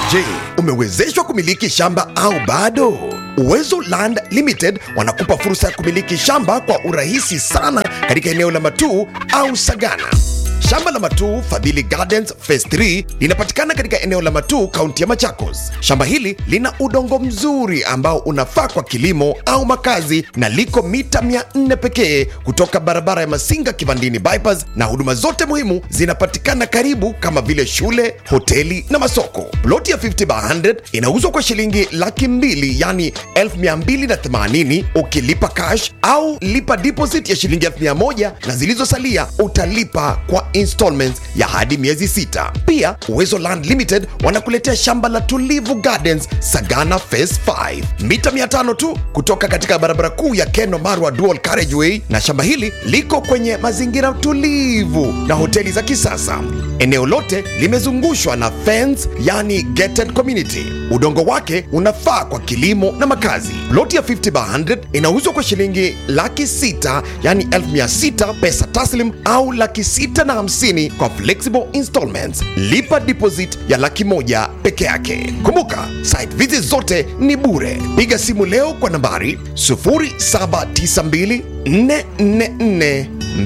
Je, umewezeshwa kumiliki shamba au bado? Uwezo Land Limited wanakupa fursa ya kumiliki shamba kwa urahisi sana katika eneo la Matuu au Sagana. Shamba la Matuu Fadhili Gardens Phase 3 linapatikana katika eneo la Matuu, kaunti ya Machakos. Shamba hili lina udongo mzuri ambao unafaa kwa kilimo au makazi na liko mita 400 pekee kutoka barabara ya Masinga Kivandini bypass, na huduma zote muhimu zinapatikana karibu kama vile shule, hoteli na masoko. Ploti ya 50 by 100 inauzwa kwa shilingi laki mbili yani 1280 ukilipa cash au lipa deposit ya shilingi 1000 na zilizosalia utalipa kwa installments ya hadi miezi sita. Pia Uwezo Land Limited wanakuletea shamba la Tulivu Gardens Sagana Phase 5 mita 500 tu kutoka katika barabara kuu ya Keno Marwa Dual Carriageway, na shamba hili liko kwenye mazingira tulivu na hoteli za kisasa. Eneo lote limezungushwa na fence, yani gated community. Udongo wake unafaa kwa kilimo na makazi. Ploti ya 50 by 100 inauzwa kwa shilingi laki sita yani elfu mia sita pesa taslim au laki sita na hamsini kwa flexible installments. Lipa deposit ya laki moja peke yake. Kumbuka site visit zote ni bure. Piga simu leo kwa nambari 0792 444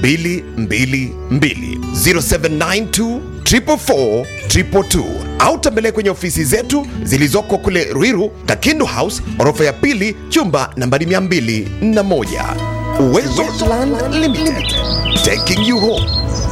222 0792 444 222 au tembelee kwenye ofisi zetu zilizoko kule Ruiru, Kakindu House, orofa ya pili, chumba nambari 201. Uwezo Land Limited, taking you home.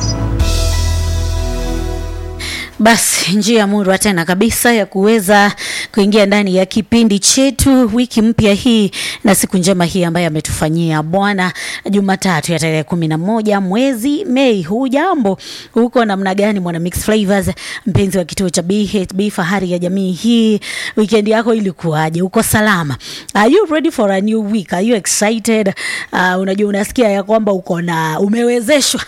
Basi njia murwa tena kabisa ya kuweza kuingia ndani ya kipindi chetu wiki mpya hii na siku njema hii ambayo ametufanyia Bwana, Jumatatu ya tarehe kumi na moja mwezi Mei. Hujambo huko namna gani, mwana Mix Flavors, mpenzi wa kituo cha BHB, fahari ya jamii hii, weekend yako ilikuwaje? Uko salama? Are you ready for a new week? Are you excited? Uh, unajua unasikia ya kwamba uko na umewezeshwa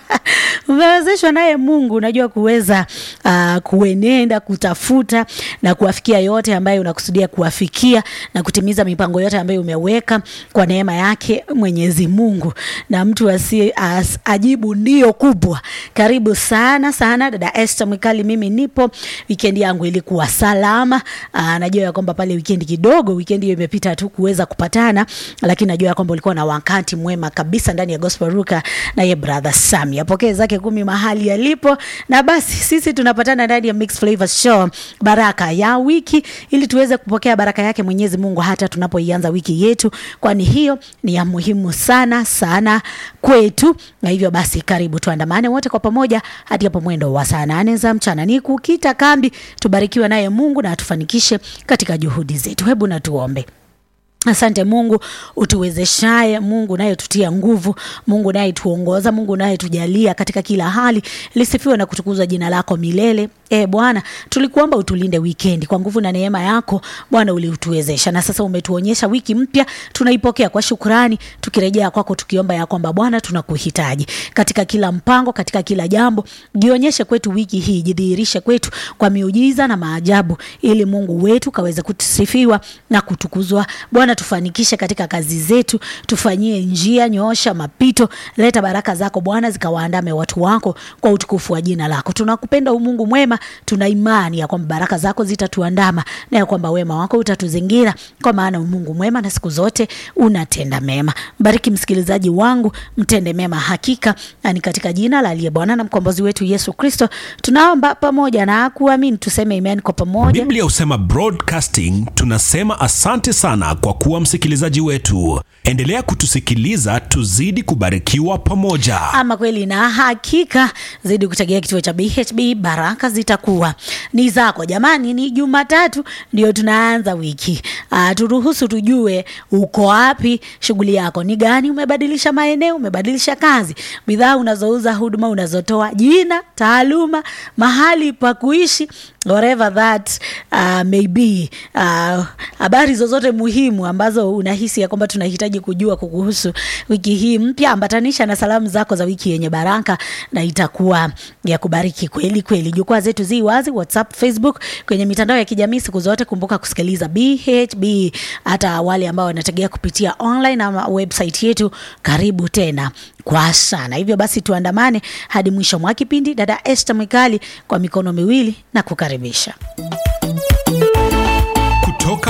umewezeshwa naye Mungu, unajua kuweza uh, kuenenda kutafuta na kuwafikia yote ambayo unakusudia kuwafikia na kutimiza mipango yote ambayo umeweka kwa neema yake Mwenyezi Mungu, na mtu asi as, ajibu ndio kubwa. Karibu sana sana dada Esther Mwikali, mimi nipo. Weekend yangu ilikuwa salama. Uh, najua ya kwamba pale weekend kidogo, weekend hiyo imepita tu kuweza kupatana, lakini najua ya kwamba ulikuwa na wakati mwema kabisa ndani ya Gospel Ruka na ye brother Sami apokee zake kumi mahali yalipo, na basi sisi tunapatana ndani ya Mix Flavors Show, baraka ya wiki, ili tuweze kupokea baraka yake Mwenyezi Mungu hata tunapoianza wiki yetu, kwani hiyo ni ya muhimu sana sana kwetu. Na hivyo basi, karibu tuandamane wote kwa pamoja hadi hapo mwendo wa saa nane za mchana. Ni kukita kambi, tubarikiwe naye Mungu na atufanikishe katika juhudi zetu. Hebu na tuombe. Asante Mungu utuwezeshaye, Mungu naye tutia nguvu, Mungu naye tuongoza, Mungu naye tujalia katika kila hali. Lisifiwe na kutukuzwa jina lako milele. E Bwana, tulikuomba utulinde wikendi kwa nguvu na neema yako Bwana, uliutuwezesha na sasa umetuonyesha wiki mpya, tunaipokea kwa shukrani, tukirejea kwako tukiomba ya kwamba Bwana, tunakuhitaji katika kila mpango, katika kila jambo. Jionyeshe kwetu wiki hii, jidhihirishe kwetu kwa miujiza na maajabu, ili Mungu wetu kaweze kusifiwa na kutukuzwa. Bwana, tufanikishe katika kazi zetu, tufanyie njia, nyoosha mapito, leta baraka zako Bwana zikawaandame watu wako kwa utukufu wa jina lako. Tunakupenda Mungu mwema, tuna imani ya kwamba baraka zako zitatuandama na ya kwamba wema wako utatuzingira, kwa maana Mungu mwema na siku zote unatenda mema. Bariki msikilizaji wangu, mtende mema hakika, na ni katika jina la aliye Bwana na mkombozi wetu Yesu Kristo tunaomba pamoja na kuamini, tuseme amen kwa pamoja. Biblia husema broadcasting, tunasema asante sana kwa kuwa msikilizaji wetu. Endelea kutusikiliza, tuzidi kubarikiwa pamoja. Ama kweli na hakika, zidi kutegea kituo cha BHB, baraka zitakuwa ni zako. Jamani, ni Jumatatu ndio tunaanza wiki. Uh, turuhusu tujue uko wapi, shughuli yako ni gani, umebadilisha maeneo, umebadilisha kazi, bidhaa unazouza, huduma unazotoa, jina, taaluma, mahali pa kuishi, whatever that uh, may be. Uh, habari zozote muhimu ambazo unahisi ya kwamba tunahitaji kujua kukuhusu wiki hii mpya, ambatanisha na salamu zako za wiki yenye baraka na itakuwa ya kubariki kweli kweli. Jukwaa zetu zi wazi, WhatsApp, Facebook, kwenye mitandao ya kijamii siku zote. Kumbuka kusikiliza BHB, hata wale ambao wanategea kupitia online ama website yetu. Karibu tena kwa sana. Hivyo basi tuandamane hadi mwisho mwa kipindi. Dada Esther Mwikali kwa mikono miwili na kukaribisha.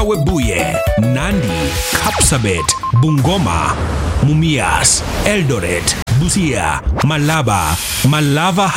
Webuye, Nandi, Kapsabet, Bungoma, Mumias, Eldoret, Busia, Malaba, Malava